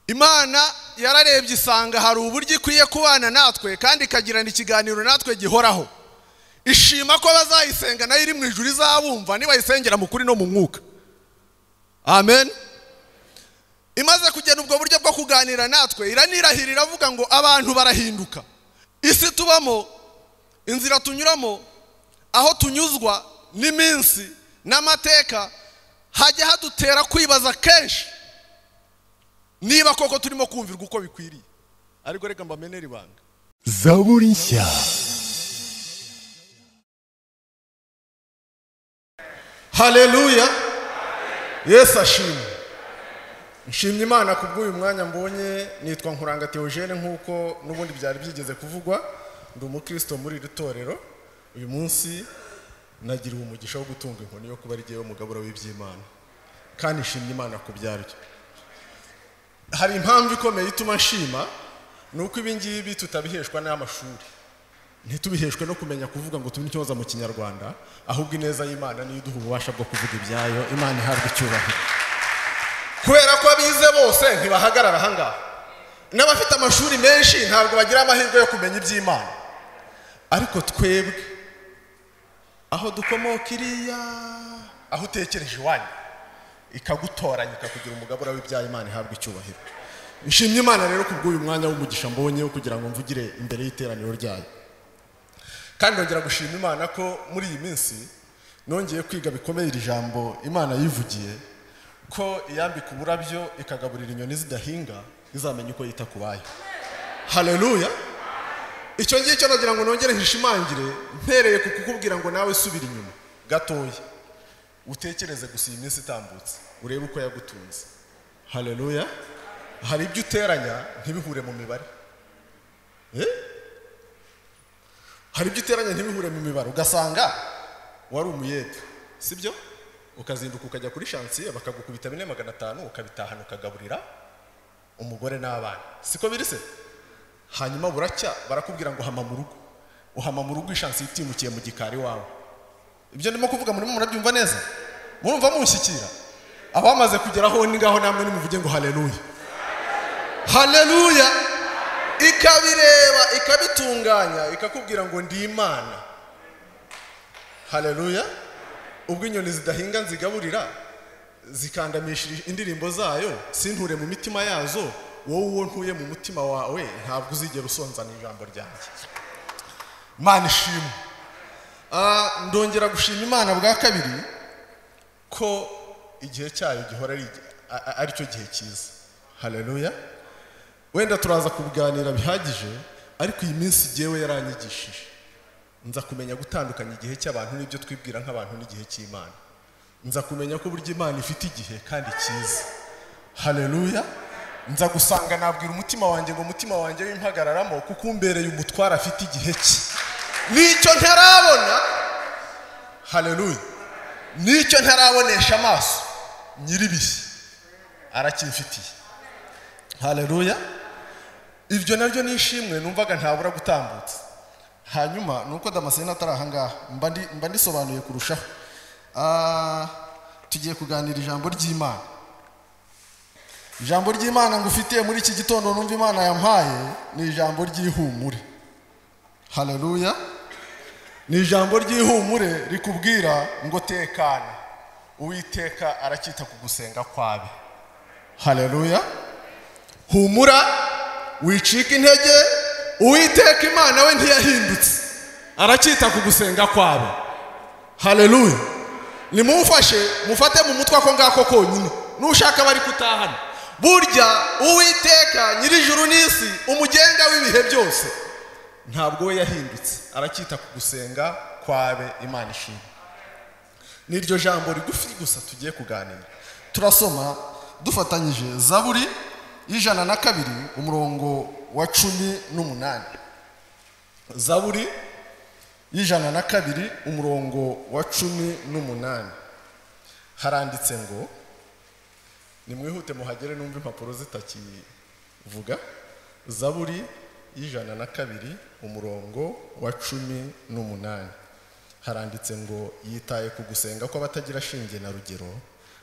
imana yararebye isanga hari uburyo ikwiye kubana natwe kandi ikagirana ikiganiro natwe gihoraho ishima ko bazayisenga nayo iri mu ijuru izabumva nibayisengera mu kuri no mu mwuka amen imaze kugena ubwo buryo bwo kuganira natwe iranirahira iravuga ngo abantu barahinduka isi tubamo inzira tunyuramo aho tunyuzwa n'iminsi n'amateka hajya hadutera kwibaza kenshi niba koko turimo kumvirwa uko bikwiriye ariko reka mbamenere ibanga zaburi nshya haleluya yesu ashimwe nshimye imana ku bw'uyu mwanya mbonye nitwa nkuranga teogene nk'uko n'ubundi byari byigeze kuvugwa ndi umukristo muri iri torero uyu munsi nagiriwe umugisha wo gutunga inkoni yo kuba ari jyewe umugabura w'iby'imana kandi nshimye imana ku byaryo hari impamvu ikomeye ituma nshima ni uko ibi ngibi tutabiheshwa n'amashuri ntitubiheshwe no kumenya kuvuga ngo tube intyoza mu kinyarwanda ahubwo ineza y'imana niyo iduha ububasha bwo kuvuga ibyayo imana ihabwa icyubahiro kubera ko abize bose ntibahagarara ahangaha n'abafite amashuri menshi ntabwo bagira amahirwe yo kumenya iby'imana ariko twebwe aho dukomoka iriya aho utekereje iwanyu ikagutoranya ikakugira umugabura w'ibyaha imana ihabwa icyubahiro nshimye imana rero ku bw'uyu mwanya w'umugisha mbonye wo kugira ngo mvugire imbere y'iteraniro ryayo kandi nongera gushima imana ko muri iyi minsi nongeye kwiga bikomeye iri jambo imana yivugiye ko iyambika uburabyo ikagaburira inyoni zidahinga izamenya uko yita ku bayo haleluya icyo ngicyo nagira ngo nongere hishimangire mpereye ku kukubwira ngo nawe subira inyuma gatoya utekereze gusa iyi minsi itambutse urebe uko yagutunze haleluya hari ibyo uteranya ntibihure mu mibare Eh? hari ibyo uteranya ntibihure mu mibare ugasanga wari umuyede sibyo ukazinduka ukajya kuri shansiye bakagukubita bine magana atanu ukabitahana ukagaburira umugore n'abana siko biri se hanyuma buracya barakubwira ngo hama mu rugo uhama mu rugo ishansi itimukiye mu gikari wawe ibyo ndimo kuvuga murimo murabyumva neza murumva mushyikira abamaze kugeraho ni ngaho namwe nimuvuge ngo haleluya haleluya ikabireba ikabitunganya ikakubwira ngo ndi imana haleluya ubwo inyoni zidahinga nzigaburira zikandamisha indirimbo zayo sinture mu mitima yazo wowe uwo ntuye mu mutima wawe ntabwo uzigera usonzana ijambo ryanjye mana ishimwe Ah, ndongera gushima imana bwa kabiri ko igihe cyayo gihora ari a- a- aricyo gihe cyiza haleluya wenda turaza kubiganira bihagije ariko iyi minsi jyewe yaranyigishije nza kumenya gutandukanya igihe cy'abantu n'ibyo twibwira nk'abantu n'igihe cy'imana nza kumenya ko burya imana ifite igihe kandi cyiza haleluya nza gusanga nabwira umutima wanjye ngo umutima wanjye w'impagararamo kuko umbereye umutware afite igihe cye nicyo ntarabona haleluya nicyo ntarabonesha amaso nyir'ibihe aracyimfitiye haleluya ibyo nabyo ni ishimwe numvaga ntabura gutambutsa hanyuma ni uko damascene atari ahangaha mba ndi- mba ndisobanuye kurushaho Ah, tugiye kuganira ijambo ry'imana ijambo ry'imana ngufitiye muri iki gitondo numva imana yampaye ni ijambo ry'ihumure haleluya ni ijambo ry'ihumure rikubwira ngo tekana uwiteka aracyita ku gusenga kwawe haleluya humura wicika intege uwiteka imana we ntiyahindutse aracyita ku gusenga kwawe haleluya nimumfashe mufate mu mutwe ako ngako konyine nushaka bari kutahana burya uwiteka nyir'ijuru n'isi umugenga w'ibihe byose ntabwo we yahindutse aracyita ku gusenga kwawe imana ishimwe n'iryo jambo rigufi gusa tugiye kuganira turasoma dufatanyije zaburi y'ijana na kabiri umurongo wa cumi n'umunani zaburi y'ijana na kabiri umurongo wa cumi n'umunani haranditse ngo nimwihute muhagere numva impapuro zitakivuga zaburi y'ijana na kabiri umurongo wa cumi n'umunani haranditse ngo yitaye ku gusenga kw'abatagira shinge na rugero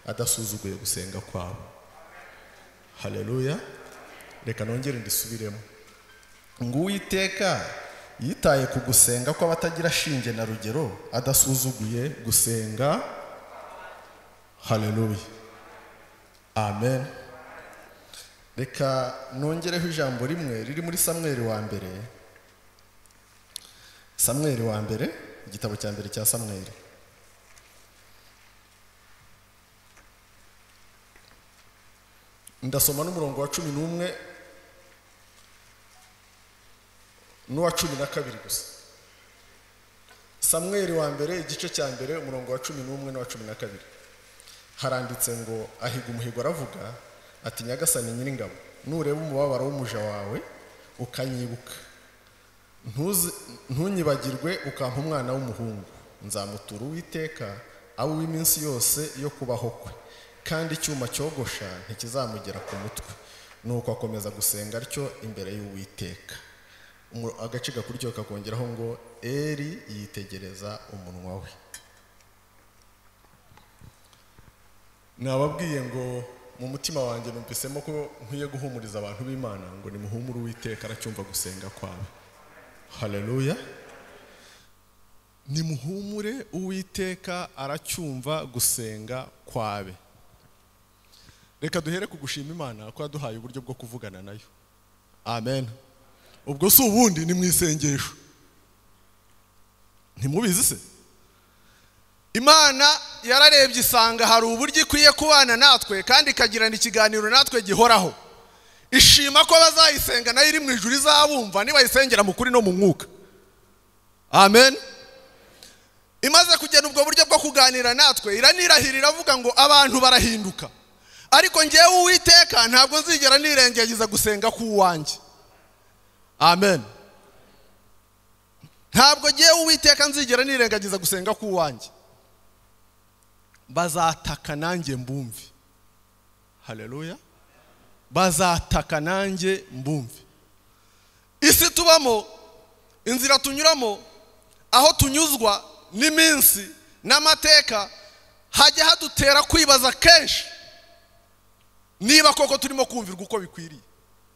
adasuzuguye gusenga kwabo haleluya reka nongere ndisubiremo ngo uwiteka yitaye ku gusenga kw'abatagira shinge na rugero adasuzuguye gusenga haleluya amen reka nongereho ijambo rimwe riri muri samweri wa mbere samweri wa mbere igitabo cya mbere cya samweri ndasoma n'umurongo wa cumi n'umwe n'uwa cumi na kabiri gusa samweri wa mbere igice cya mbere umurongo wa cumi n'umwe n'uwa cumi na kabiri haranditse ngo ahiga umuhigo aravuga ati nyagasani nyiringabo nureba umubabaro w'umuja wawe ukanyibuka Ntuzi- ntunyibagirwe ukampa umwana w'umuhungu nzamutura uwiteka abe uw'iminsi yose yo kubaho kwe kandi icyuma cyogosha ntikizamugera ku mutwe nuko akomeza gusenga atyo imbere y'uwiteka Umu- agace gakurikiyeho kakongeraho ngo eri yitegereza umunwa we nababwiye ngo mu mutima wanjye numvisemo ko nkwiye guhumuriza abantu b'imana ngo nimuhumure uwiteka aracyumva gusenga kwawe haleluya nimuhumure uwiteka aracyumva gusenga kwawe reka duhere ku gushima imana ko yaduhaye uburyo bwo kuvugana nayo amen ubwo si ubundi ni mu isengesho ntimubizi se imana yararebye isanga hari uburyo ikwiye kubana natwe kandi ikagirana ikiganiro natwe gihoraho ishima ko abazayisenga nayo iri mu ijuru izabumva nibayisengera mu kuri no mu mwuka amen imaze kugena ubwo buryo bwo kuganira natwe iranirahira iravuga ngo abantu barahinduka ariko ngewe uwiteka ntabwo nzigera nirengagiza gusenga k'uwanjye amen ntabwo ngewe uwiteka nzigera nirengagiza gusenga k'uwanjye bazataka nanjye mbumve haleluya bazataka nanjye mbumve isi tubamo inzira tunyuramo aho tunyuzwa n'iminsi n'amateka hajya hadutera kwibaza kenshi niba koko turimo kumvirwa uko bikwiriye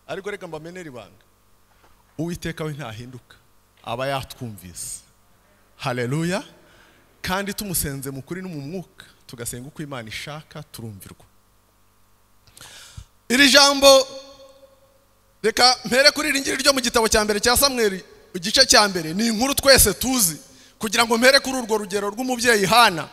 ariko reka mbamenere ibanga uwiteka we ntahinduka aba yatwumvise haleluya kandi tumusenze mu kuri no mu mwuka tugasenga uko imana ishaka turumvirwa iri jambo reka mpere kuri iri ngiri ryo mu gitabo cya mbere cya samweri igice cya mbere ni inkuru twese tuzi kugira ngo mpere kuri urwo rugero rw'umubyeyi hana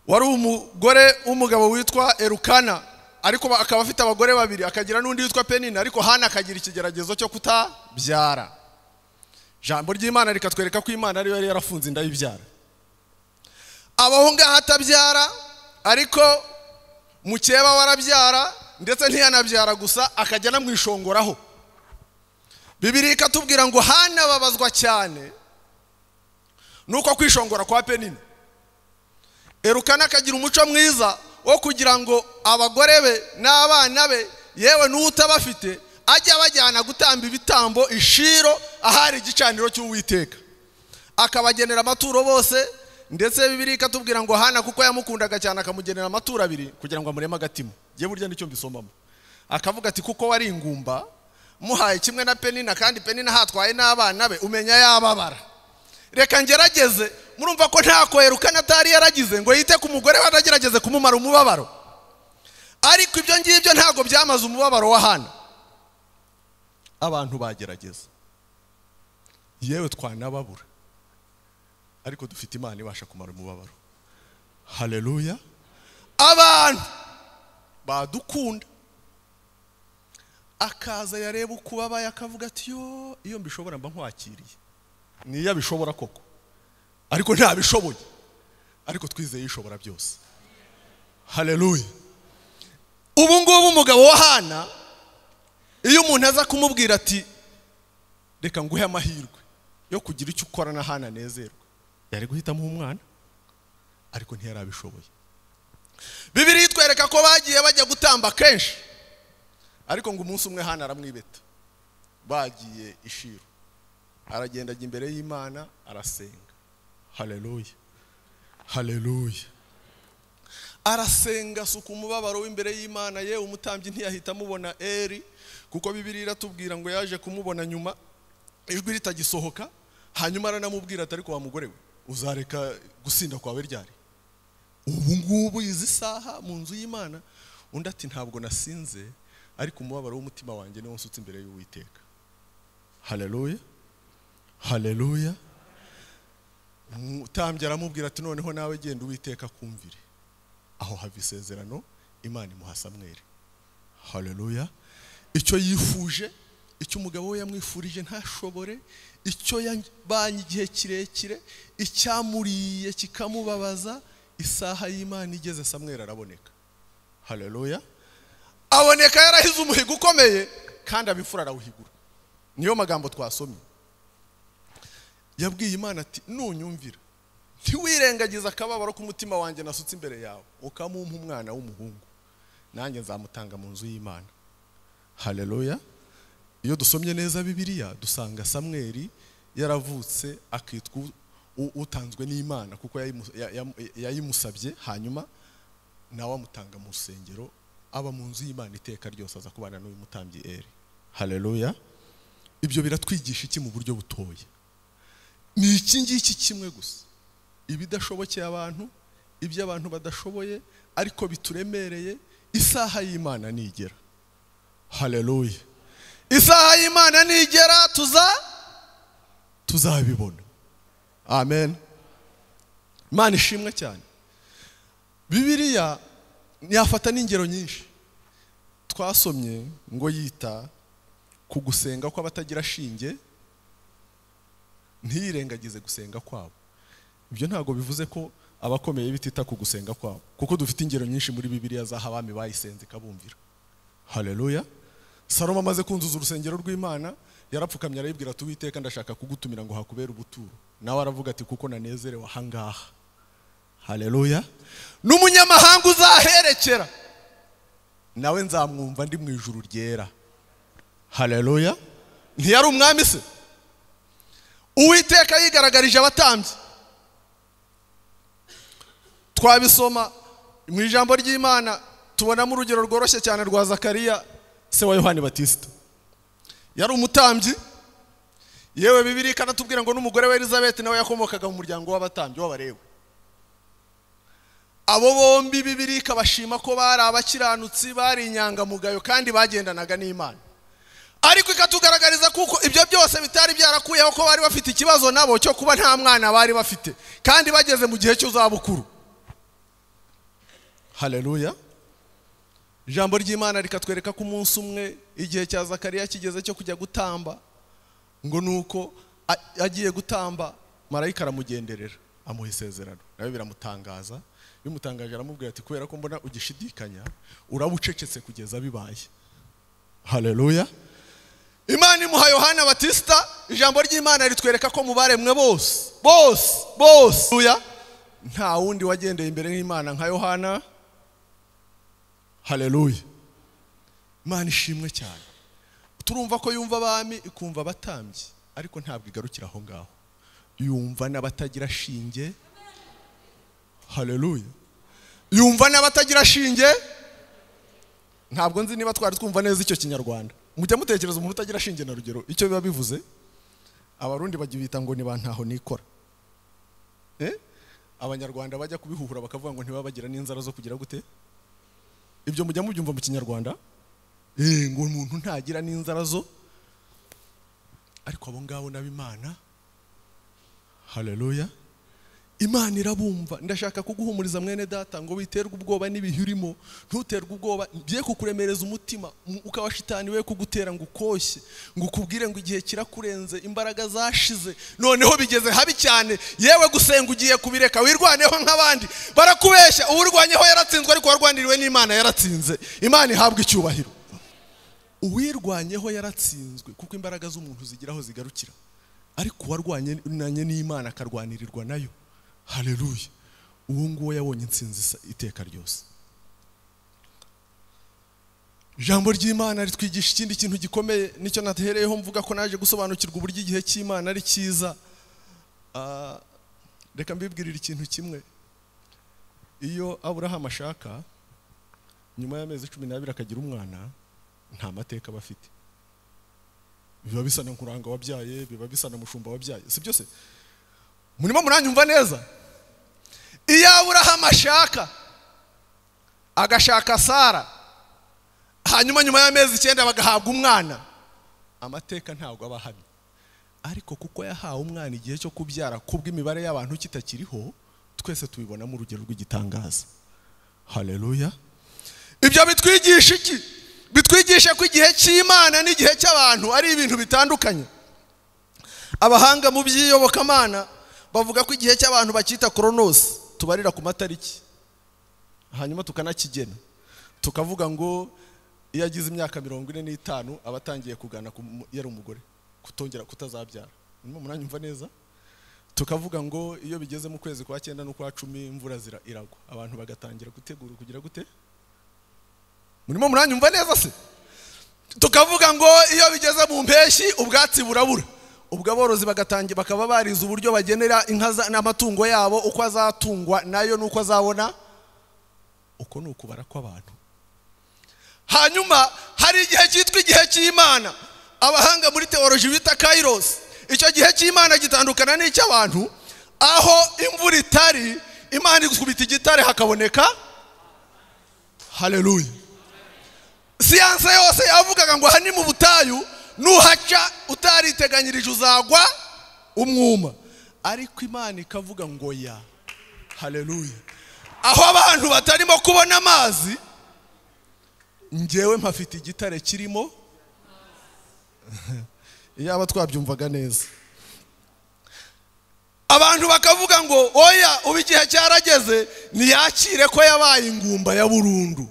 wari umugore w'umugabo witwa erukana ariko ba- akaba afite abagore babiri akagira n'undi witwa penina ariko hana akagira ikigeragezo cyo kutabyara jambo ry'imana rikatwereka ko imana ariyo yari yarafunze inda y'ibyara abaho ngaho atabyara ariko mukeba warabyara ndetse ntiyanabyara gusa akajya anamwishongoraho bibiri ikatubwira ngo hanababazwa cyane nuko kwishongora kwa penini erukana akagira umuco mwiza wo kugira ngo abagore be n'abana be yewe n'utabafite ajya abajyana gutamba ibitambo ishiro ahari igicaniro cy'uwiteka akabagenera amaturo bose ndetse bibiri ikatubwira ngo hana kuko yamukundaga cyane akamugenera amaturo abiri kugira ngo amureme agatima ngewe burya nicyo mbisomamo akavuga ati kuko wari ingumba muhaye kimwe na penina kandi penina hatwaye n'abana be umenya yababara reka ngerageze murumva ko nta koherukana atari yaragize ngo yite ku mugore we anagerageze kumumara umubabaro ariko ibyo ngibyo ntabwo byamaze umubabaro wa hana abantu bagerageza yewe twanababura ariko dufite imana ibasha kumara umubabaro haleluya abantu badukunda akaza yareba uko ubabaye akavuga ati yo iyo mbishobora mba nkwakiriye niyo abishobora koko ariko ntabishoboye ariko twizeye ishobora byose haleluya ubu ngubu umugabo wa hana iyo umuntu aza kumubwira ati reka nguhe amahirwe yo kugira icyo ukora na hana anezerwe yari guhitamo umwana ariko ntiyarabishoboye bibiri itwereka ko bagiye bajya gutamba kenshi ariko ngo umunsi umwe hana aramwibeta bagiye ishiro aragenda ajya imbere y'imana arasenga haleluya haleluya arasenga asuka umubabaro w'imbere y'imana ye umutambyi ntiyahita amubona eri kuko bibiri iratubwira ngo yaje kumubona nyuma ijwi ritagisohoka hanyuma aranamubwira ati ariko wa mugore we uzareka gusinda kwawe ryari ubu ngubu izi saha mu nzu y'imana undi ati ntabwo nasinze ariko umubabaro w'umutima wanjye niwo nsutse imbere y'uwiteka haleluya haleluya umutambyi aramubwira ati noneho nawe genda uwiteka kumvire aho hava isezerano imana imuha samweri haleluya icyo yifuje icyo umugabo we yamwifurije ntashobore icyo yabanye igihe kirekire icyamuriye kikamubabaza isaha y'imana igeze samweri araboneka haleluya aboneka yarahize umuhigo ukomeye kandi abifura arawuhigura niyo magambo twasomye yabwiye imana ati nunyumvira ntiwirengagize akababaro k'umutima wanjye nasutse imbere yawe ukamumpa umwana w'umuhungu nanjye nzamutanga mu nzu y'imana haleluya iyo dusomye neza bibiliya dusanga samweri yaravutse akitwa u- utanzwe n'imana kuko yayimu- ya- ya- yayimusabye hanyuma nawe amutanga mu rusengero aba mu nzu y'imana iteka ryose aza kubana n'uyu mutambyi eri haleluya ibyo biratwigisha iki mu buryo butoya ni iki ngiki kimwe gusa ibidashobokeye abantu ibyo abantu badashoboye ariko bituremereye isaha y'imana nigera haleluya isaha y'imana nigera tuza tuzabibona amen imana ishimwe cyane bibiliya yafata n'ingero nyinshi twasomye ngo yita ku gusenga kw'abatagira shinge ntiyirengagize gusenga kwabo ibyo ntabwo bivuze ko abakomeye bitita ku gusenga kwabo kuko dufite ingero nyinshi muri bibiliya z'aho abami bayisenze ikabumvira haleluya salomo amaze kunzuza urusengero rw'imana yarapfukamye arayibwira ati uwiteka ndashaka kugutumira ngo hakubere ubuturo nawe aravuga ati kuko nanezerewe ahangaha haleluya n'umunyamahanga uzaherekera nawe nzamwumva ndi mu ijuru ryera haleluya ntiyari umwami se uwiteka yigaragarije abatambyi twabisoma mu ijambo ry'imana tubonamo urugero rworoshye cyane rwa zakariya se wa yohani batisita yari umutambyi yewe bibiri ikanatubwira ngo n'umugore wa elizabeth nawe yakomokaga mu muryango w'abatambyi w'abarewe abo bombi bibiri ikabashima ko bari abakiranutsi bari inyangamugayo kandi bagendanaga n'imana ariko ikatugaragariza kuko ibyo byose bitari byarakuyeho ko bari bafite ikibazo nabo cyo kuba nta mwana bari bafite kandi bageze mu gihe cy'izabukuru haleluya ijambo ry'imana rikatwereka ko umunsi umwe igihe cya zakariya kigeze cyo kujya gutamba ngo ni uko a- agiye gutamba marayika aramugenderera amuha isezerano nawe biramutangaza bimutangaje aramubwira ati kubera ko mbona ugishidikanya uraba ucecetse kugeza bibaye haleluya imana imuha yohana batisita ijambo ry'imana ritwereka ko mu baremwe bose bose bose Haleluya. nta wundi wagendeye imbere y'imana nka yohana haleluya imana ishimwe cyane turumva ko yumva abami ikumva abatambyi ariko ntabwo igarukira aho ngaho yumva n'abatagira shinge haleluya yumva n'abatagira shinge ntabwo nzi niba twari twumva neza icyo kinyarwanda mujya mutekereza umuntu utagira shinge na rugero icyo biba bivuze abarundi bagibita ngo ni ba ntaho nikora Eh? abanyarwanda bajya kubihuhura bakavuga ngo ntibabagira n'inzara zo kugira gute ibyo mujya mubyumva mu kinyarwanda Eh, ngo umuntu ntagira n'inzara zo ariko abo ngabo n'abimana haleluya imana irabumva ndashaka kuguhumuriza mwene data ngo witerwe ubwoba n'ibihe urimo ntuterwe ubwoba bye kukuremereza umutima mu- ukaba shitani we kugutera ngo ukoshye ngo ukubwire ngo igihe kirakurenze imbaraga zashize noneho bigeze habi cyane yewe gusenga ugiye kubireka wirwaneho nk'abandi barakubeshya uwurwanyeho yaratsinzwe ariko warwaniriwe n'imana yaratsinze imana ihabwa icyubahiro uwirwanyeho yaratsinzwe kuko imbaraga z'umuntu zigira aho zigarukira ariko uwarwanye n'imana akarwanirirwa nayo haleluya uwo nguwo yabonye insinzi isa- iteka ryose ijambo ry'imana ritwigisha ikindi kintu gikomeye nicyo natereyeho mvuga ko naje gusobanukirwa uburyo igihe cy'imana ari cyiza Ah, reka mbibwirire ikintu kimwe iyo aburahamu ashaka nyuma y'amezi cumi n'abiri akagira umwana nta mateka aba afite biba bisa na nkuranga wabyaye biba bisa na mushumba wabyaye si byose murimo muranyumva neza iyo aburahamu ashaka agashaka sara hanyuma nyuma y'amezi icyenda bagahabwa umwana amateka ntabwo aba ahamye ariko kuko yahawe umwana igihe cyo kubyara kubw'imibare y'abantu kitakiriho twese tubibonamo urugero rw'igitangaza hareruya ibyo bitwigisha iki bitwigisha ko igihe cy'imana n'igihe cy'abantu ari ibintu bitandukanye abahanga mu by'iyobokamana bavuga ko igihe cy'abantu bacyita koronosi tubarira ku matariki hanyuma tukanakigena tukavuga ngo iyo agize imyaka mirongo ine n'itanu aba atangiye kugana ku mu- iyo ari umugore kutongera kutazabyara nyuma muranyumva neza tukavuga ngo iyo bigeze mu kwezi kwa cyenda n'ukwa cumi imvura zira iragwa abantu bagatangira gutegura kugira gute murimo muranyumva neza se tukavuga ngo iyo bigeze mu mpeshyi ubwatsi burabura ubwo aborozi bagatangira bakaba barize uburyo bagenera inka za- n'amatungo yabo uko azatungwa nayo n'uko azabona uko ni ukubara kw'abantu hanyuma hari igihe cyitwa igihe cy'imana abahanga muri teoloji bita kairos icyo gihe cy'imana gitandukana n'icy'abantu aho imvura itari imana ikubita igitare hakaboneka hareruya siyanse yose yavugaga ngo aha ni mu butayu nuhaca utariteganyirije uzagwa umwuma ariko imana ikavuga ngo ya hareruya aho abantu batarimo kubona amazi ngewe mpafite igitare kirimo yaba twabyumvaga neza abantu bakavuga ngo oya ubu igihe cyarageze ntiyakire ko yabaye ingumba ya burundu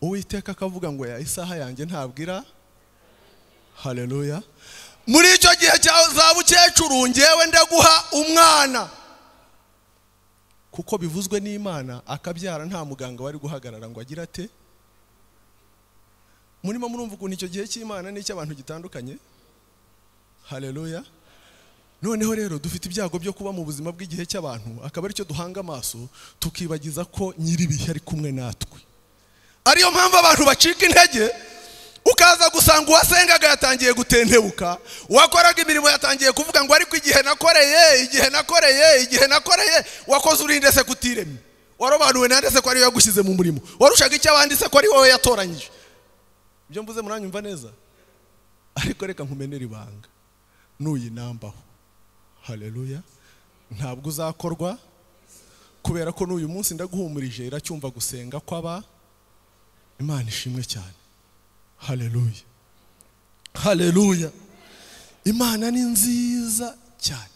uwiteka akavuga ngo ya isaha yanjye ntabwo ira hareruya muri icyo gihe cya za bukecuru ngewe ndaguha umwana kuko bivuzwe n'imana akabyara nta muganga wari guhagarara ngo agire ate murimo murumva ukuntu icyo gihe cy'imana n'icy'abantu gitandukanye hareruya noneho rero dufite ibyago byo kuba mu buzima bw'igihe cy'abantu akaba aricyo duhanga amaso tukibagiza ko nyir'ibihe ari kumwe natwe ariyo mpamvu abantu bacika intege ukaza gusanga uwasengaga yatangiye gutentebuka uwakoraga imirimo yatangiye kuvuga ngo ariko igihe nakoreye igihe nakoreye igihe nakoreye wakoze urinde se kutiremye warobanuwe nande se ko ariwe yagushyize mu murimo warushaga icyo abandi se ko ari wowe yatoranyije ibyo mvuze muranyumva neza ariko reka nkumenere ibanga nuyinambaho hareruya ntabwo uzakorwa kubera ko n'uyu munsi ndaguhumurije iracyumva gusenga kw'aba imana ishimwe cyane hareruya hareruya imana ni nziza cyane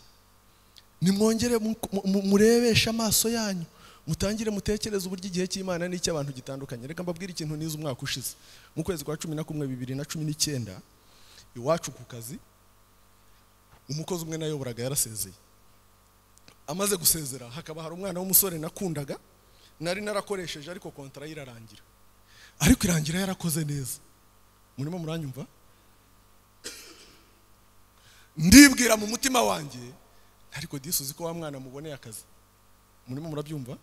nimwongere mu- mu- murebeshe amaso yanyu mutangire mutekereze uburyo igihe cy'imana n'icy'abantu gitandukanye reka mbabwire ikintu nize umwaka ushize mu kwezi kwa cumi na kumwe bibiri na cumi n'icyenda iwacu ku kazi umukozi umwe nayoboraga yarasezeye amaze gusezera hakaba hari umwana w'umusore nakundaga nari narakoresheje ariko kontara ye irarangira ariko irangira yarakoze neza murimo muranyumva ndibwira mu mutima wanjye ariko disi uzi ko wa mwana muboneye akazi murimo murabyumva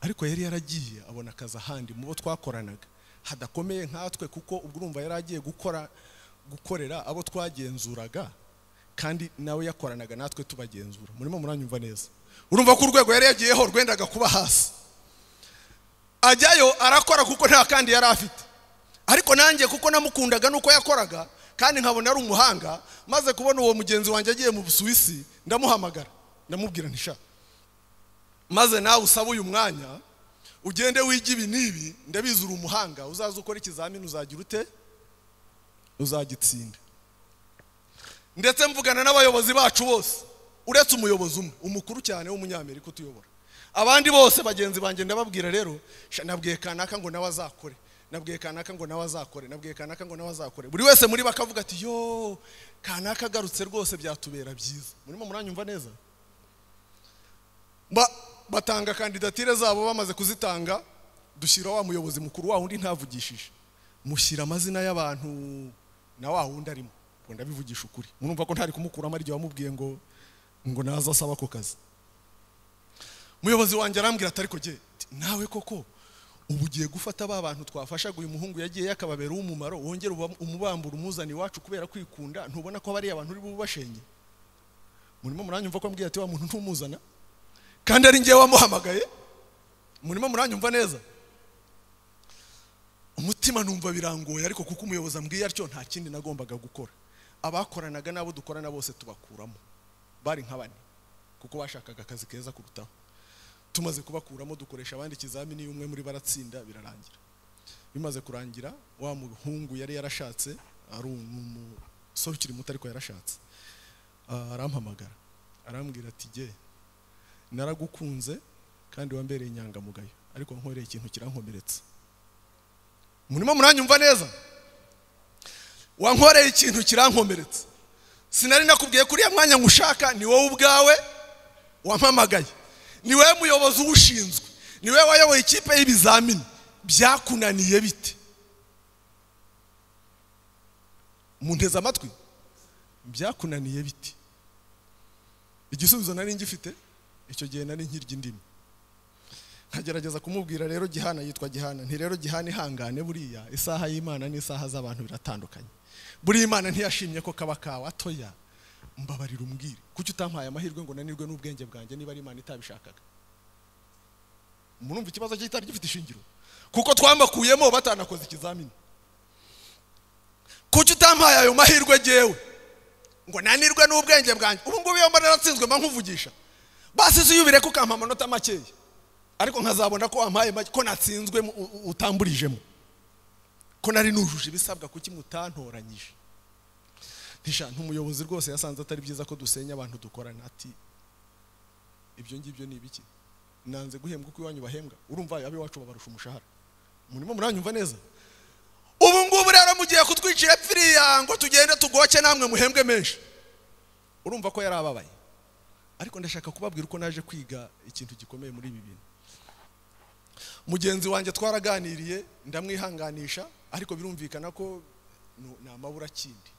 ariko yari yaragiye abona akazi ahandi mu bo twakoranaga hadakomeye nkatwe kuko ubwo urumva yari agiye gukora gukorera abo twagenzuraga kandi nawe yakoranaga natwe tubagenzura murimo muranyumva neza urumva ko urwego yari yagiyeho rwendaga kuba hasi ajyayo arakora kuko nta kandi yari afite ariko nanjye kuko namukundaga nuko yakoraga kandi nkabona ari umuhanga maze kubona uwo mugenzi wanjye agiye mu busuwisi ndamuhamagara ndamubwira ntisha maze nawe usaba uyu mwanya ugende wige ibi n'ibi ndabizi uri umuhanga uzaza ukora ikizamini uzagira ute uzagitsinda ndetse mvugana n'abayobozi bacu bose uretse umuyobozi umwe umukuru cyane w'umunyamerika utuyobora abandi bose bagenzi banjye ndababwira rero sha, nabwiye kanaka ngo nawe azakore nabwiye kanaka ngo nawe azakore nabwiye kanaka ngo nawe azakore buri wese muri bo akavuga ati yo kanaka agarutse rwose byatubera byiza murimo muranyumva neza Ba- batanga kandidatire zabo bamaze kuzitanga dushyira wa muyobozi mukuru wa wundi ntavugishije mushyira amazina y'abantu na wa wundi arimo ngo ndabivugisha ukuri murumva ko ntari kumukuramo ari igihe wamubwiye ngo ngo naza asaba ako kazi umuyobozi wanjye arambwira ati ariko jye nawe koko ubu ugiye gufata ba bantu twafashaga uyu muhungu yagiye yakababera uw'umumaro wongera uba- umubambura umuzana iwacu kubera kwikunda ntubona ko bariya bantu uri bubashenge murimo muranyumva ko ambwiye ati wa muntu ntumuzana kandi ari ngewe wamuhamagaye murimo muranyumva neza umutima numva birangoye ariko kuko umuyobozi ambwiye atyo nta kindi nagombaga gukora abakoranaga n'abo dukorana bose tubakuramo bari nka bane kuko bashakaga akazi keza kurutaho tumaze kubakuramo dukoresha abandi ikizamini iyo umwe muri baratsinda birarangira bimaze kurangira wa muhungu yari yarashatse ari umusore ukiri muto ariko yarashatse Ah, arampamagara arambwira ati jye naragukunze kandi wambereye inyangamugayo ariko nkoreye ikintu kirankomeretsa murimo muranyumva neza wankoreye ikintu kirankomeretsa sinari nakubwiye kuriya mwanya ngushaka ni wowe ubwawe wampamagaye ni wowe muyobozi uwushinzwe ni wowe wayoboye ikipe y'ibizamini byakunaniye bite munteze amatwi byakunaniye bite igisubizo nari ngifite icyo gihe nari nkirya indimi nkagerageza kumubwira rero gihana yitwa gihana nti rero gihana ihangane buriya isaha y'imana n'isaha z'abantu biratandukanye buriya imana ntiyashimye ko kaba kawe atoya mbabarira umbwire kuki utampaye amahirwe ngo nanirwe n'ubwenge bwanjye niba ari imana itabishakaga murumva ikibazo cye kitari gifite ishingiro kuko twambakuyemo batanakoze ikizamini kuki utampaye ayo mahirwe jyewe ngo nanirwe n'ubwenge bwanjye ubu ngubu iyo mbona natsinzwe mba nkuvugisha basi ziyubire ko ukampa amanota makeya ariko nkazabona ko wampaye make ko natsinzwe mu- u- u- utamburijemo ko nari nujuje ibisabwa kuki mutantoranyije ntisha ntumuyobozi rwose yasanze atari byiza ko dusenya abantu dukorana ati ibyo ngibyo ni ibiki nanze guhembwa uko iwanyu bahembwa urumva ab'iwacu babarusha umushahara murimo muranyumva neza ubu ngubu rero mugiye kutwicira pfiriya ngo tugende tugoce namwe muhembwe menshi urumva ko yari ababaye ariko ndashaka kubabwira uko naje kwiga ikintu gikomeye muri ibi bintu mugenzi wanjye twaraganiriye ndamwihanganisha ariko birumvikana ko nu- ni amabura kindi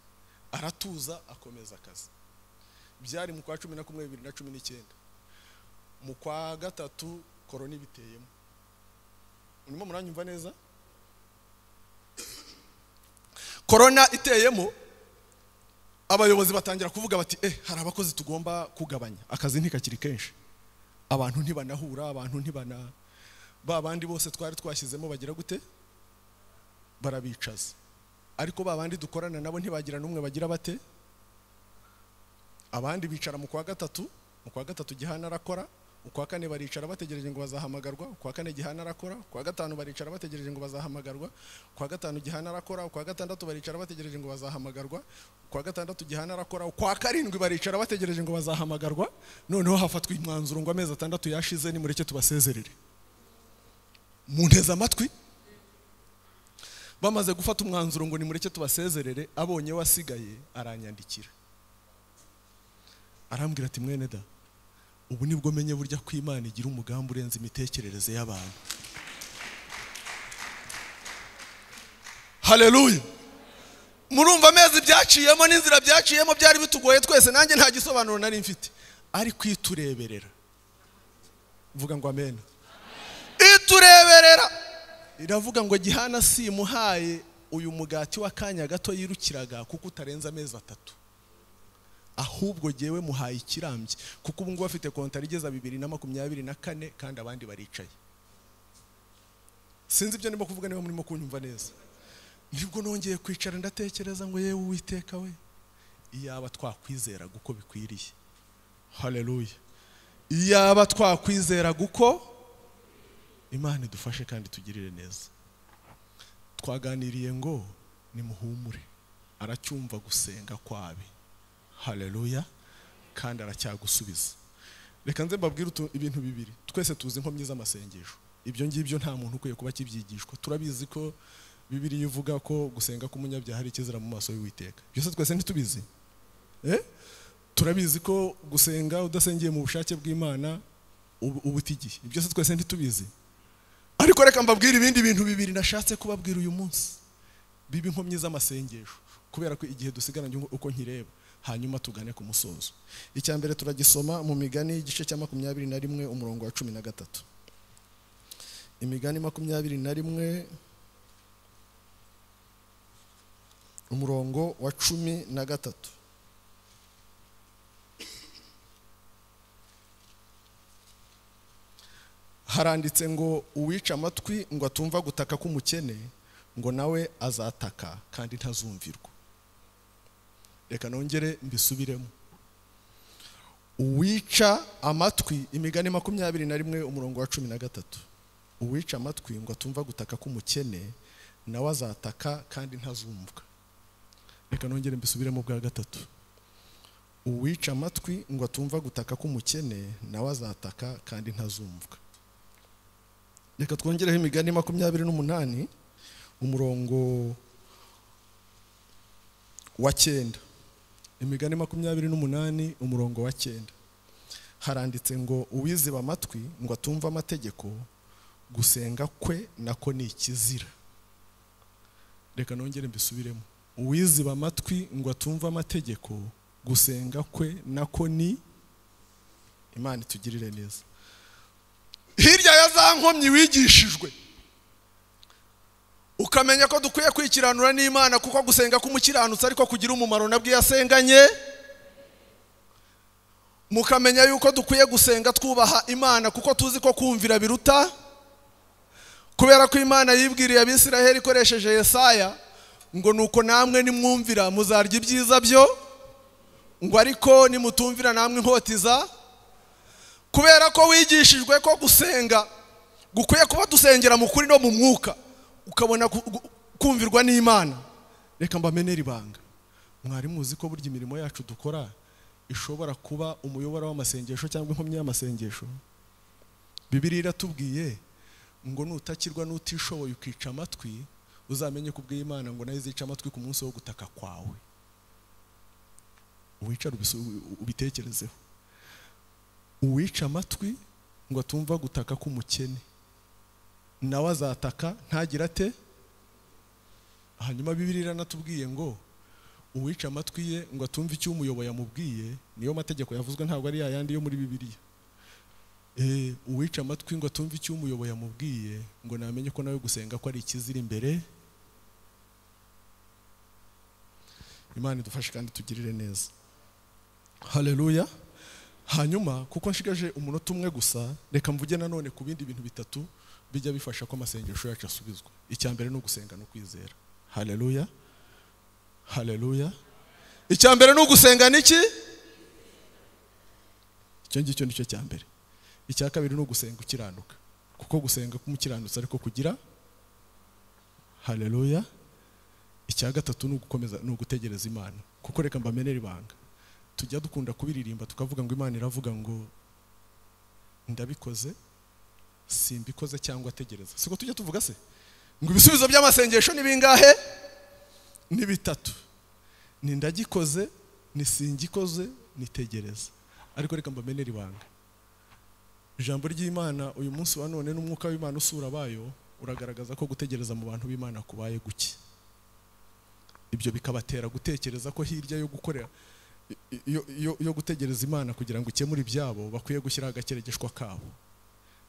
aratuza akomeza akazi byari mu kwa cumi na kumwe bibiri na cumi n'icyenda mu kwa gatatu korona ibiteyemo urimo muranyumva neza korona iteyemo abayobozi batangira kuvuga bati eh hari abakozi tugomba kugabanya akazi ntikakiri kenshi abantu ntibanahura abantu ntibana ba bandi bose twari twashyizemo bagira gute barabicaza ariko ba bandi dukorana nabo ntibagira n'umwe bagira bate abandi bicara mu kwa gatatu mu kwa gatatu gihana arakora ukwa kane baricara bategereje ngo bazahamagarwa ukwa kane gihana arakora ukwa gatanu baricara bategereje ngo bazahamagarwa ukwa gatanu gihana arakora ukwa gatandatu baricara bategereje ngo bazahamagarwa ukwa gatandatu gihana arakora ukwa karindwi baricara bategereje ngo bazahamagarwa noneho hafatwa umwanzuro ngo amezi atandatu yashize nimureke tubasezerere munteze amatwi bamaze gufata umwanzuro ngo nimureke tubasezerere abonye wasigaye aranyandikira arambwira ati mwene da ubu nibwo menye burya ko imana igira umugambi urenze imitekerereze y'abantu haleluya murumva amezi byaciyemo n'inzira byaciyemo byari bitugoye twese nanjye nta gisobanuro nari mfite ariko itureberera vuga ngo amena itureberera iravuga ngo gihana simuhaye uyu mugati w'akanya gato yirukiraga kuko utarenze amezi atatu ahubwo jyewe muhaye ikirambye kuko ubu ngubu afite kontari igeza bibiri na makumyabiri na kane kandi abandi baricaye sinzi ibyo ndimo kuvuga niba murimo kunyumva neza nibwo nongeye kwicara ndatekereza ngo yewe uwiteka we iyaba twakwizeraga uko bikwiriye haleluya iyaba twakwizeraga uko imana idufashe kandi tugirire neza twaganiriye ngo nimuhumure aracyumva gusenga kwabe haleluya kandi aracyagusubiza reka nze mbabwire utu- ibintu bibiri twese tuzi inkomyi z'amasengesho ibyo ngibyo nta muntu ukwiye kuba akibyigishwa turabizi ko bibiriya ivuga ko gusenga k'umunyabyaha ari ikizira mu maso y'uwiteka byose twese ntitubizi eh? turabizi ko gusenga udasengiye mu bushake bw'imana ubu- uba uta igihe Ibyo byose twese ntitubizi ariko reka mbabwire ibindi bintu bibiri nashatse kubabwira uyu munsi biba inkomyi z'amasengesho kubera ko igihe dusigaranye uko nkireba hanyuma tugane ku musozo icya mbere turagisoma mu migani igice cya makumyabiri na rimwe umurongo wa cumi na gatatu imigani makumyabiri na rimwe umurongo wa cumi na gatatu haranditse ngo uwica amatwi ngo atumva gutaka k'umukene ngo nawe azataka kandi ntazumvirwa reka nongere mbisubiremo uwica amatwi imigani makumyabiri na rimwe umurongo wa cumi na gatatu uwica amatwi ngo atumva gutaka k'umukene nawe azataka kandi ntazumvwa reka nongere mbisubiremo bwa gatatu uwica amatwi ngo atumva gutaka k'umukene nawe azataka kandi ntazumvwa reka twongereho imigani makumyabiri n'umunani umurongo wa cyenda imigani makumyabiri n'umunani umurongo wa cyenda haranditse ngo uwiziba amatwi ngo atumve amategeko gusenga kwe nako ni ikizira reka nongere mbisubiremo uwiziba amatwi ngo atumve amategeko gusenga kwe nako ni imana itugirire neza hirya ya za nkomyi wigishijwe ukamenya ko dukwiye kwikiranura n'imana kuko gusenga k'umukiranutsi ariko kugira umumaro nabwo iyo asenganye mukamenya yuko dukwiye gusenga twubaha imana kuko tuzi ko kumvira biruta kubera ko imana yibwiriye abisiraheli ikoresheje yesaya ngo nuko namwe nimwumvira muzarya ibyiza byo ngo ariko nimutumvira namwe inkotiza kubera ko wigishijwe ko gusenga gukwiye kuba dusengera mu kuri no mu mwuka ukabona kumvirwa n'imana reka mbamenere ibanga mwari muzi ko burya imirimo yacu dukora ishobora kuba umuyobora w'amasengesho cyangwa inkomyi y'amasengesho bibiri iratubwiye ngo nutakirwa n'utishoboye ukica amatwi uzamenye ko ubw'imana ngo nayo izica amatwi ku munsi wo gutaka kwawe uwicara ubitekerezeho uwica amatwi ngo atumva gutaka k'umukene nawe azataka ntagira ate hanyuma bibiri iranatubwiye ngo uwica amatwi ye ngo atumve icyo umuyoboye amubwiye niyo mategeko yavuzwe ntabwo ari yayandi yo muri bibiriya uwica amatwi ngo atumve icyo umuyoboye amubwiye ngo namenye ko nawe gusenga ko ari ikizira imbere imana idufashe kandi tugirire neza hareruya hanyuma kuko nshigaje umunota umwe gusa reka mvuge nanone ku bindi bintu bitatu bijya bifasha ko amasengesho yacu asubizwa icya mbere ni ugusenga no kwizera hareruya hareruya icya mbere ni ugusenga n'iki icyo ngicyo nicyo cya mbere icya kabiri ni ugusenga ukiranuka kuko gusenga k'umukiranutsi ariko kugira hareruya icya gatatu ni ugukomeza ni ugutegereza imana kuko reka mbamenere ibanga tujya dukunda kubiririmba tukavuga ngo imana iravuga ngo ndabikoze simbikoze cyangwa ategereza siko tujya tuvuga se ngo ibisubizo by'amasengesho ni bingahe ni bitatu ni ndagikoze ni singikoze nitegereza ariko reka mbamenere ibanga ijambo ry'imana uyu munsi wa none n'umwuka w'imana usura abayo uragaragaza ko gutegereza mu bantu b'imana kubaye guke ibyo bikabatera gutekereza ko hirya yo gukorera yo gutegereza imana kugira ngo ikemure ibyabo bakwiye gushyiraho agakeregeshwa kabo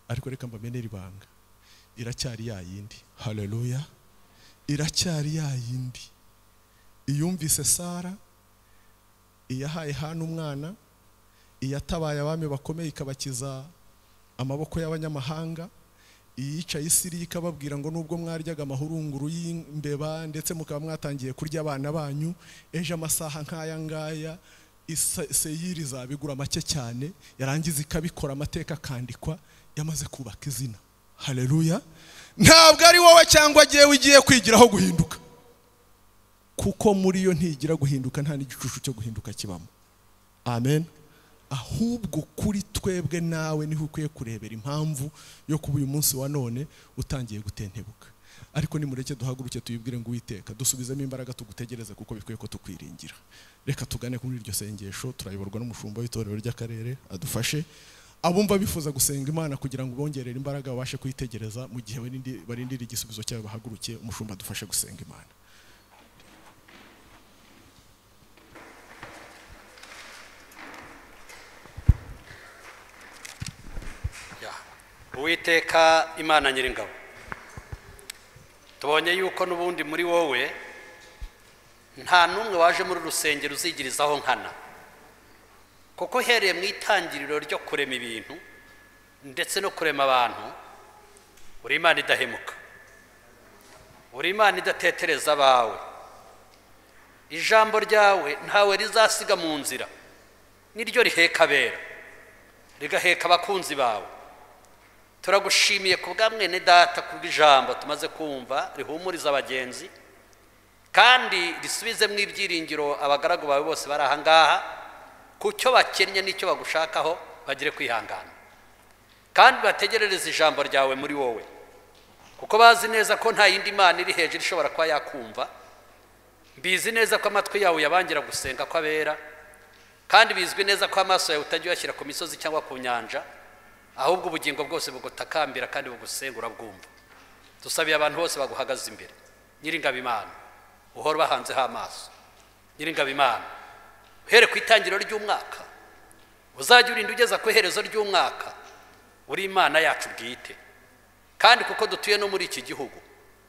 ariko reka mbamenere ibanga iracyari ya yindi hareruya iracyari ya yindi iyumvise sara iyahaye hano umwana iyatabaye abami bakomeye ikabakiza amaboko y'abanyamahanga iyica isiri ikababwira ngo nubwo mwaryaga amahurunguru y'imbeba ndetse mukaba mwatangiye kurya abana banyu ejo amasaha nk'aya ngaya seyiri zabigura make cyane yarangiza ikabikora amateka akandikwa yamaze kubaka izina hareruya ntabwo ari wowe cyangwa agiye ugiye kwigiraho guhinduka kuko muri yo ntigira guhinduka nta n'igicucu cyo guhinduka kibamo amen ahubwo kuri twebwe nawe niho ukwiye kurebera impamvu yo kuba uyu munsi wa none utangiye gutentebuka ariko nimureke duhaguruke tuyibwire ngo uwiteka dusubizemo imbaraga tugutegereze kuko bikwiye ko tukwiringira reka tugane kuri iryo sengesho turayoborwa n'umushumba w'itorero ry'akarere adufashe abumva bifuza gusenga imana kugira ngo bongerere imbaraga babashe kuyitegereza mu gihe barindira igisubizo cyayo bahagurukiye umushumba adufashe gusenga imana uwiteka imana nyiringabo tubonye yuko n'ubundi muri wowe nta n'umwe waje muri urusengero uzigirizaho nkana kuko uhereye mu itangiriro ryo kurema ibintu ndetse no kurema abantu uri imana idahemuka uri imana idatetereza abawe ijambo ryawe ntawe rizasiga mu nzira niryo riheka abera rigaheka abakunzi bawe turagushimiye ku bwa mwene data ku bw'ijambo tumaze kumva rihumuriza abagenzi kandi risubizemo ibyiringiro abagaragu bawe bose bari aha ngaha ku cyo bakennye n'icyo bagushakaho bagire kwihangana kandi bategerereze ijambo ryawe muri wowe kuko bazi neza ko nta yindi mana iri hejuru ishobora kuba yakumva mbizi neza ko amatwi yawe yabangira gusenga ko abera kandi bizwi neza ko amaso yawe utajya uyashyira ku misozi cyangwa ku nyanja ahubwo ubugingo bwose bugutakambira kandi bugusenga urabwumva dusabiye abantu bose baguhagaze imbere nyiringabo imana uhora ubahanzeho amaso nyiringabo imana uhere ku itangiriro ry'umwaka uzajya urinda ugeza ku iherezo ry'umwaka uri imana yacu bwite kandi kuko dutuye no muri iki gihugu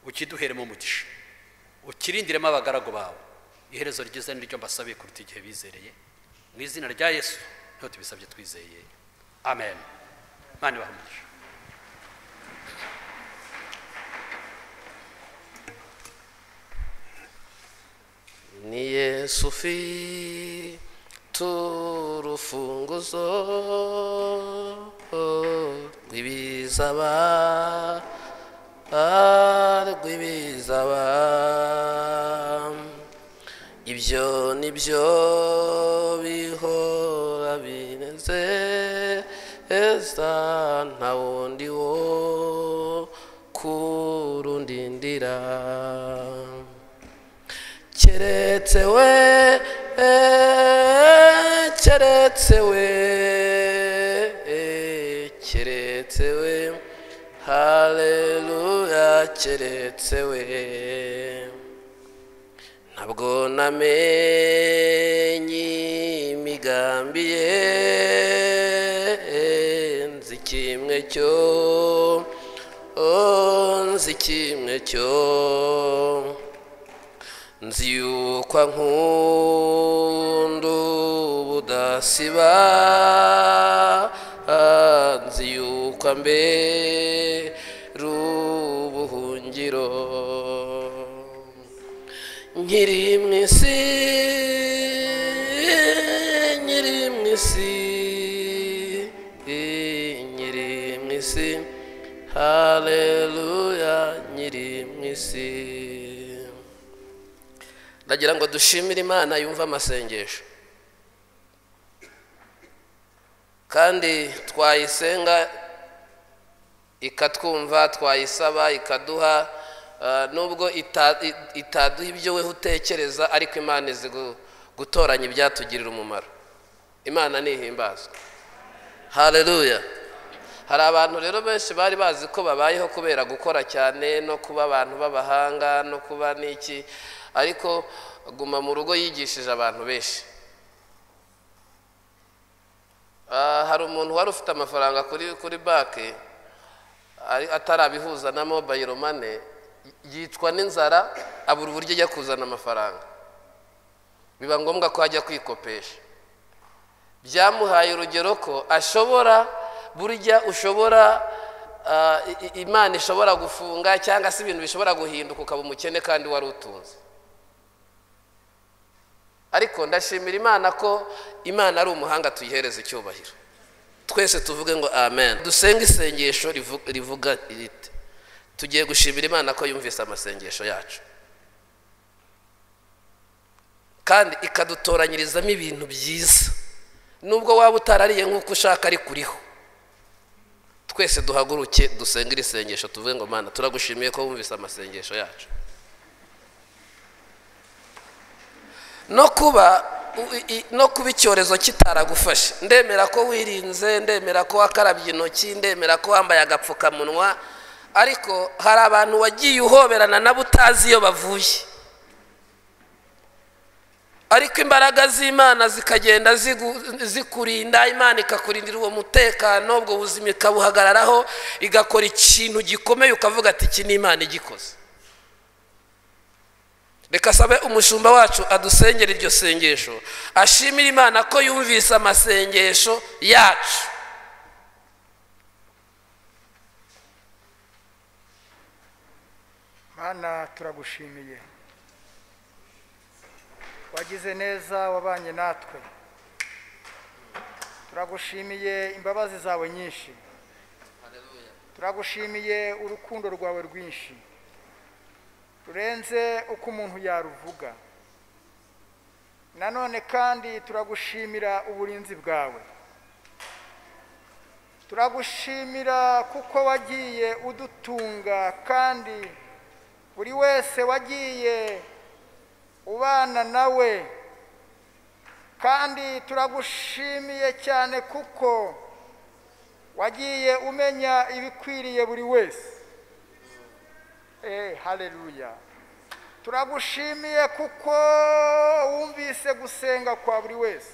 ukiduheremo umugisha ukirindiremo abagaragu bawe iherezo ryiza ni ryo mbasabiye kuruta igihe bizereye mu izina rya yesu niho tubisabye twizeye amen imana ibahe umugisha ni yesu fi turufunguzo rw'ibizaba rw'ibizaba ibyo ni byo bihora binezeza nta wundi wo kurundindira keretse we keretse we keretse we haleluya keretse we ntabwo namenye imigambi ye nzi kimwe cyo oh, nzi kimwe cyo nzi yuko nkunda ubudasiba ah, nzi yuko mbera ubuhungiro nkiri mu isi nkiri mu isi nkiri mu isi haleluya nkiri mu isi ndagira ngo dushimire imana yumve amasengesho kandi twayisenga ikatwumva twayisaba ikaduha ah, nubwo ita- i- itaduha ibyo we utekereza ariko imana izi gu- gutoranya ibyatugirira umumaro imana ntihimbazwa haleluya hari abantu rero benshi bari bazi ko babayeho kubera gukora cyane no kuba abantu b'abahanga no kuba n'iki ariko guma mu rugo yigishije abantu benshi Ah, hari umuntu wari ufite amafaranga kuri kuri banki ari- atarabihuza na mobayiro mane yicwa n'inzara abura uburyo ajya kuzana amafaranga biba ngombwa ko ajya kwikopesha byamuhaye urugero ko ashobora burya ushobora ah, i- i- imana ishobora gufunga cyangwa se ibintu bishobora guhinduka ukaba umukene kandi wari utunze ariko ndashimira imana ko imana ari umuhanga tuyihereza icyubahiro twese tuvuge ngo amen dusenge isengesho rivu- rivuga riti tugiye gushimira imana ko yumvise amasengesho yacu kandi ikadutoranyirizamo ibintu byiza nubwo waba utarariye nk'uko ushaka ariko uriho twese duhaguruke dusenge iri sengesho tuvuge ngo mana turagushimiye ko wumvise amasengesho yacu no kuba u- i- no kuba icyorezo kitaragufashe ndemera ko wirinze ndemera ko wakarabye intoki ndemera ko wambaye agapfukamunwa ariko hari abantu wagiye uhoberana nabo utazi iyo bavuye ariko imbaraga z'imana zikagenda zigu- zikurinda imana ikakurindira uwo mutekano ubwo buzima ikabuhagararaho igakora ikintu gikomeye ukavuga ati iki ni imana igikoze reka sabe umushumba wacu adusengera iryo sengesho ashimira imana ko yumvise amasengesho yacu mana turagushimiye wagize neza wabanye natwe turagushimiye imbabazi zawe nyinshi turagushimiye urukundo rwawe rwinshi rurenze uko umuntu yaruvuga nanone kandi turagushimira uburinzi bwawe turagushimira kuko wagiye udutunga kandi buri wese wagiye ubana nawe kandi turagushimiye cyane kuko wagiye umenya ibikwiriye buri wese eh haleluya turagushimiye kuko wumvise gusenga kwa buri wese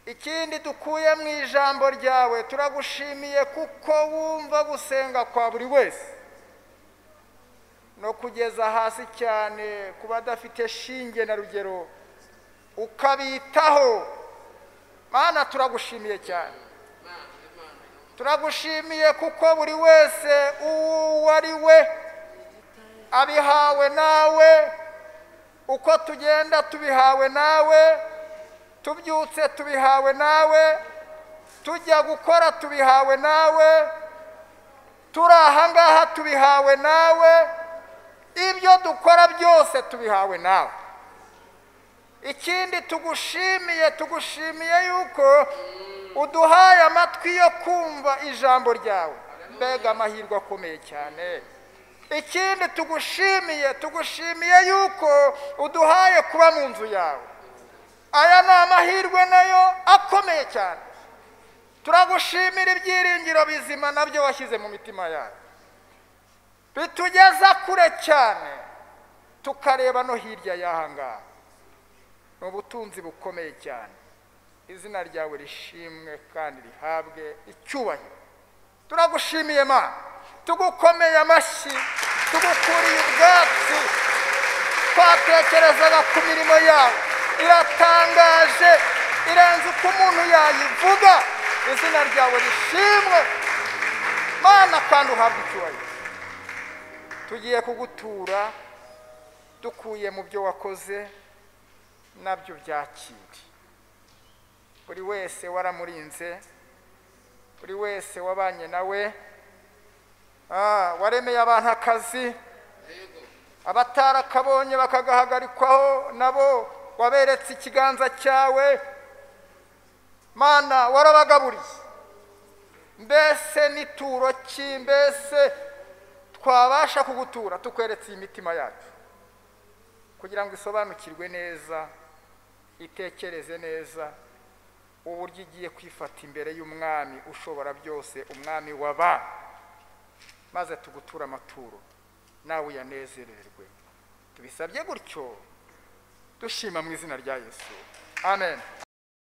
ikindi dukuye mu ijambo ryawe turagushimiye kuko wumva gusenga kwa buri wese no kugeza hasi cyane ku badafite shinge na rugero ukabitaho mana turagushimiye cyane turagushimiye kuko buri wese uwo ari we abihawe nawe uko tugenda tubihawe nawe tubyutse tubihawe nawe tujya gukora tubihawe nawe turi ahangaha tubihawe nawe ibyo dukora byose tubihawe nawe ikindi tugushimiye tugushimiye yuko uduhaye amatwi yo kumva ijambo ryawe mbega amahirwe akomeye cyane ikindi tugushimiye tugushimiye yuko uduhaye kuba mu nzu yawe aya ni amahirwe nayo akomeye cyane turagushimira ibyiringiro bizima nabyo washyize mu mitima yawe bitugeza kure cyane tukareba no hirya y'aha ngaha ni ubutunzi bukomeye cyane izina ryawe rishimwe kandi rihabwe icyubahiro turagushimiye mana tugukomeye amashyi tugukuriye ubwatsi twatekerezaga ku mirimo yawe iratangaje irenze uko umuntu yayivuga izina ryawe rishimwe mana kandi uhabwe icyubahiro tugiye kugutura dukuye mu byo wakoze nabyo byakire buri wese waramurinze buri wese wabanye nawe ah, waremeye abantu akazi abatarakabonye bakagahagarikwaho nabo waberetse ikiganza cyawe mana warabagaburiye mbese n'ituro ki mbese twabasha kugutura tukweretse iyi mitima yacu kugira ngo isobanukirwe neza itekereze neza uburyo igiye kwifata imbere y'umwami ushobora byose umwami waba maze tugutura amaturo nawe uyanezererwe tubisabye gutyo dushima mu izina rya yesu amen